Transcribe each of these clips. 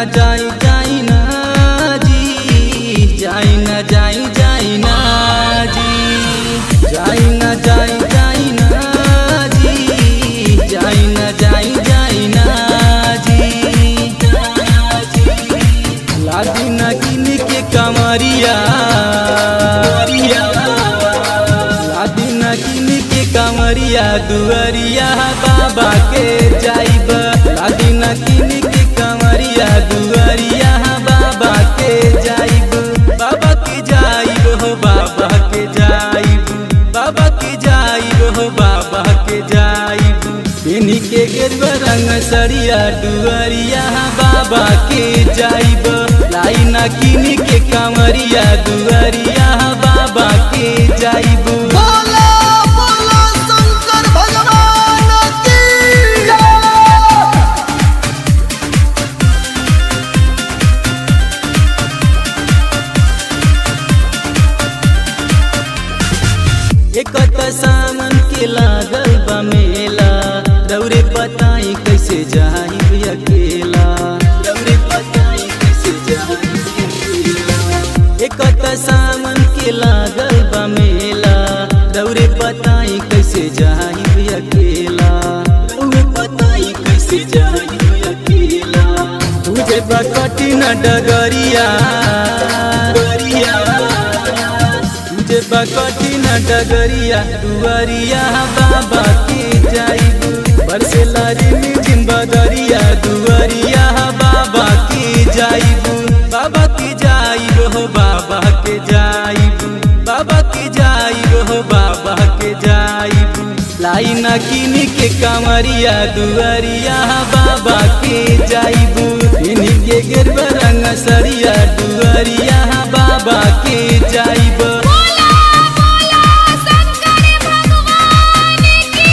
जाई जाई ना जी जाई ना जाई जाई ना जी जाई ना जाई जाई ना जी जाई ना जाई जाई ना जी लादी ना किन के कमरिया लादी ना किन के कमरिया दुअरिया बाबा के जाइब लादी ना किन के कमरिया दुअरिया बाबा के जाइब बाबा के जाइब हो बाबा के जाइब बाबा के जाइब हो बाबा के जाइब इन्हीं के गेरुआ रंग सरिया दुअरिया बाबा के जाइब लाई ना किन के कमरिया दुअरिया बाबा के जाइब बोला बोला शंकर भगवान की जय। एक त सामन के लागल बा मेला दौरे बताई कैसे जाई अकेला दौरे बताई कैसे जाई अकेला एक त सामन के लागल बा मेला दौरे बताई कैसे जाई अकेला दौरे बताई कैसे जाई अकेला तुझे बा कठिन डगरिया डगरिया तुझे बकठिन डगरिया दुआरिया बाबा के जाइब बरसे लारी मिजिम बदरिया दुआरिया बाबा के जाइब बाबा के जाइब हो बाबा के जाइब बाबा के जाइब हो बाबा के जाइब लाई न किन के कमरिया दुआरिया बाबा के जाइब इन्हीं के गिरब रंग सरिया दुआरिया बाबा के जाइब बोला बोला शंकर भगवान की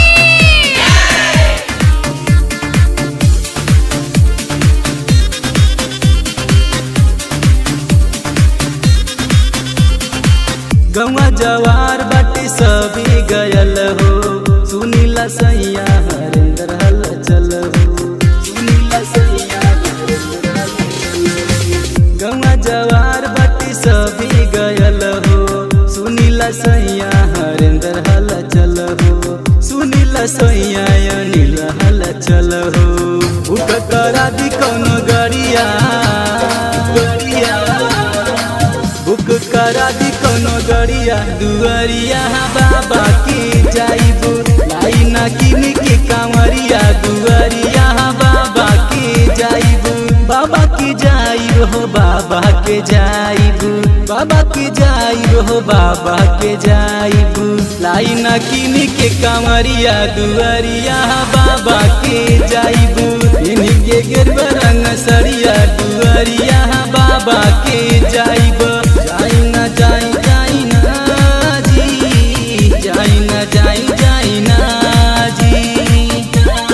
गौवा जवार बाटे सभी गयल हो सुनीला सैया हरिंदर हल चल हो सुनीला सैया हरिंदर हल चल हो। गौवा जवार बाटे सभी गयल हो सुनीला सैया हरिंदर हल चल हो सुनीला सैया अनिल हल चल हो उठ करा दी कौनो गरिया गरिया बुक करा दी कोनो गरिया दुआरिया बाबा के जाइब लाई ना किन के कांवरिया दुआरिया बाबा के जाइब बाबा के जाइब हो बाबा के जाइब बाबा के जाइब हो बाबा के जाइब लाई ना किन के कांवरिया दुआरिया बाबा के जाइब इन्हीं के गिरब रंग सरिया दुआरिया बाबा के जाइब जाई ना जाई जाई ना जी जाई ना जाई जाई ना जी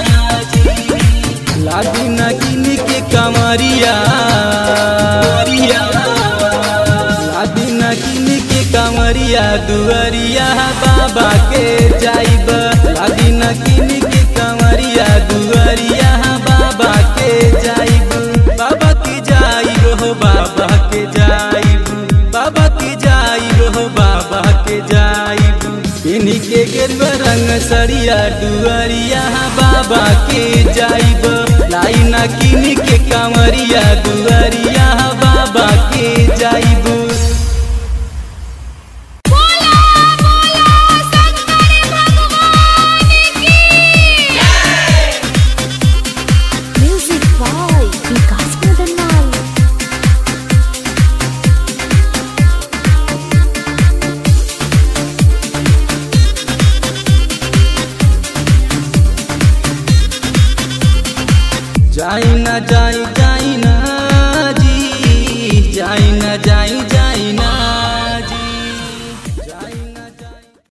लागी ना किन के कमरिया लागी ना किन के कमरिया दुआरिया बाबा के जाइब लागी ना किन के कमरिया दुआरिया बाबा के जाइब बाबा के जाइब हो बाबा के जाइब बाबा के जाइब हो बाबा के जाइब इन्हीं के गेरुआ रंग सरिया दुआरिया बाबा के जाइब लाई ना किन के कमरिया दुआरिया बाबा के जाइब बोला बोला शंकर भगवान की म्यूजिक बाय विकास मदनलाल जाई ना जाई